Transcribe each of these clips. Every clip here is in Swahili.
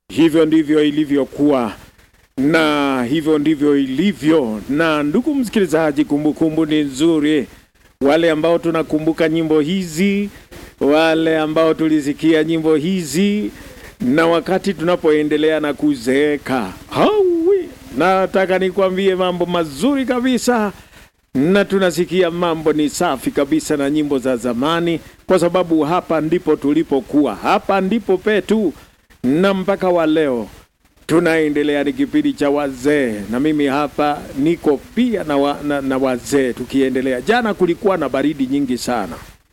hivyo ndivyo ilivyokuwa na hivyo ndivyo ilivyo. Na ndugu msikilizaji, kumbukumbu ni nzuri. Wale ambao tunakumbuka nyimbo hizi, wale ambao tulisikia nyimbo hizi, na wakati tunapoendelea na kuzeeka, hawi, nataka nikwambie mambo mazuri kabisa na tunasikia mambo ni safi kabisa na nyimbo za zamani, kwa sababu hapa ndipo tulipokuwa, hapa ndipo petu, na mpaka wa leo tunaendelea. Ni kipindi cha wazee, na mimi hapa niko pia na, wa, na, na wazee tukiendelea. Jana kulikuwa na baridi nyingi sana,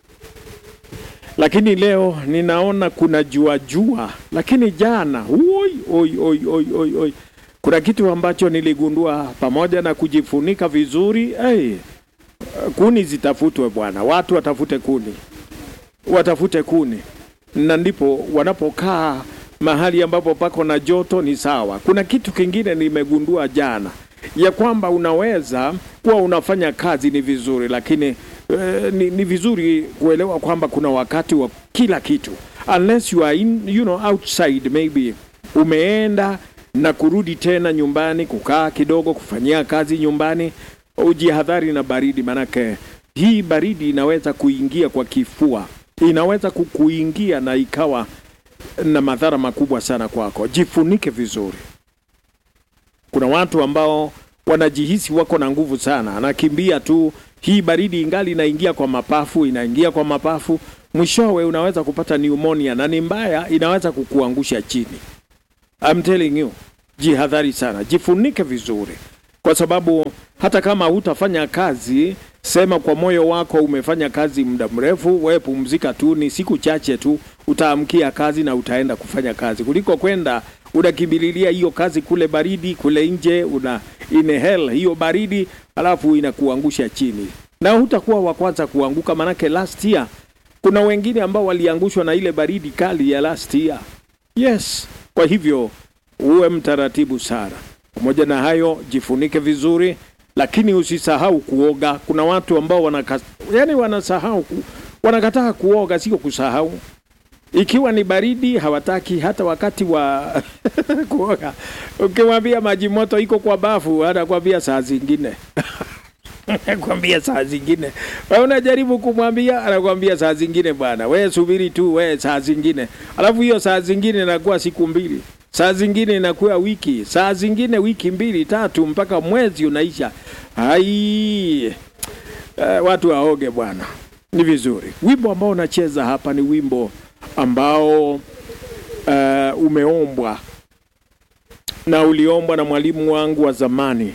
lakini leo ninaona kuna jua jua, lakini jana oi, oi, oi, oi, oi, oi. Kuna kitu ambacho niligundua pamoja na kujifunika vizuri hey, kuni zitafutwe bwana, watu watafute kuni, watafute kuni, na ndipo wanapokaa mahali ambapo pako na joto ni sawa. Kuna kitu kingine nimegundua jana ya kwamba unaweza kuwa unafanya kazi ni vizuri, lakini eh, ni, ni vizuri kuelewa kwamba kuna wakati wa kila kitu, unless you are in, you know, outside maybe umeenda na kurudi tena nyumbani kukaa kidogo kufanyia kazi nyumbani, ujihadhari na baridi, manake hii baridi inaweza kuingia kwa kifua, inaweza kukuingia na ikawa na madhara makubwa sana kwako. Jifunike vizuri. Kuna watu ambao wanajihisi wako na nguvu sana, anakimbia tu, hii baridi ingali inaingia kwa mapafu, inaingia kwa mapafu, mwishowe unaweza kupata pneumonia na ni mbaya, inaweza kukuangusha chini. I'm telling you, jihadhari sana, jifunike vizuri, kwa sababu hata kama hutafanya kazi, sema kwa moyo wako umefanya kazi muda mrefu, wewe pumzika tu, ni siku chache tu utaamkia kazi na utaenda kufanya kazi, kuliko kwenda unakimbililia hiyo kazi kule baridi, kule nje una inhale hiyo baridi, alafu inakuangusha chini, na hutakuwa wa kwanza kuanguka, manake last year kuna wengine ambao waliangushwa na ile baridi kali ya last year. Yes, kwa hivyo uwe mtaratibu sana. Pamoja na hayo, jifunike vizuri, lakini usisahau kuoga. Kuna watu ambao wanaka, yani wanasahau ku, wanakataa kuoga, sio kusahau. Ikiwa ni baridi hawataki hata wakati wa kuoga. Ukimwambia maji moto iko kwa bafu, anakwambia saa zingine anakwambia saa zingine. Wewe unajaribu kumwambia, anakwambia saa zingine. Bwana wewe subiri tu, wewe saa zingine. Alafu hiyo saa zingine inakuwa siku mbili, saa zingine inakuwa wiki, saa zingine wiki mbili tatu, mpaka mwezi unaisha. Hai, uh, watu waoge bwana, ni vizuri. Wimbo ambao unacheza hapa ni wimbo ambao uh, umeombwa na uliombwa na mwalimu wangu wa zamani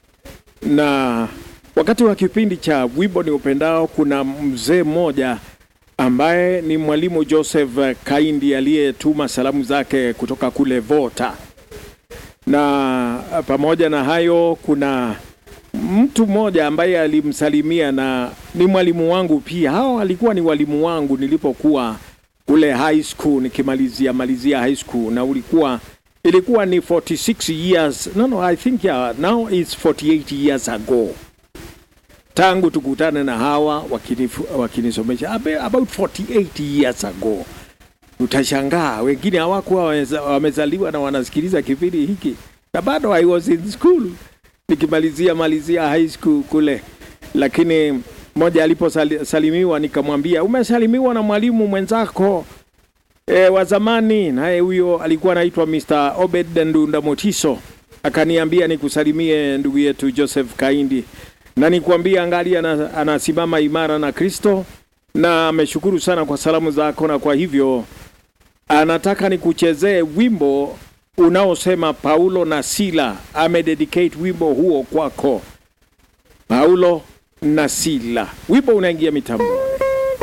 na wakati wa kipindi cha wimbo ni upendao, kuna mzee mmoja ambaye ni mwalimu Joseph Kaindi aliyetuma salamu zake kutoka kule Vota, na pamoja na hayo kuna mtu mmoja ambaye alimsalimia na ni mwalimu wangu pia. Hao alikuwa ni walimu wangu nilipokuwa kule high school nikimalizia malizia high school, na ulikuwa ilikuwa ni 46 years no no I think yeah, now it's 48 years ago tangu tukutane na hawa wakinisomesha about 48 years ago. Utashangaa wengine hawakuwa wamezaliwa na wanasikiliza kipindi hiki, na bado I was in school nikimalizia malizia high school kule, lakini mmoja aliposalimiwa nikamwambia umesalimiwa na mwalimu mwenzako e, wa zamani. Naye huyo alikuwa anaitwa Mr. Obed Ndunda Motiso, akaniambia nikusalimie ndugu yetu Joseph Kaindi na nikuambia angali anasimama imara na Kristo na ameshukuru sana kwa salamu zako, na kwa hivyo anataka nikuchezee wimbo unaosema Paulo na Sila. Amededicate wimbo huo kwako, Paulo na Sila. Wimbo unaingia mitambo.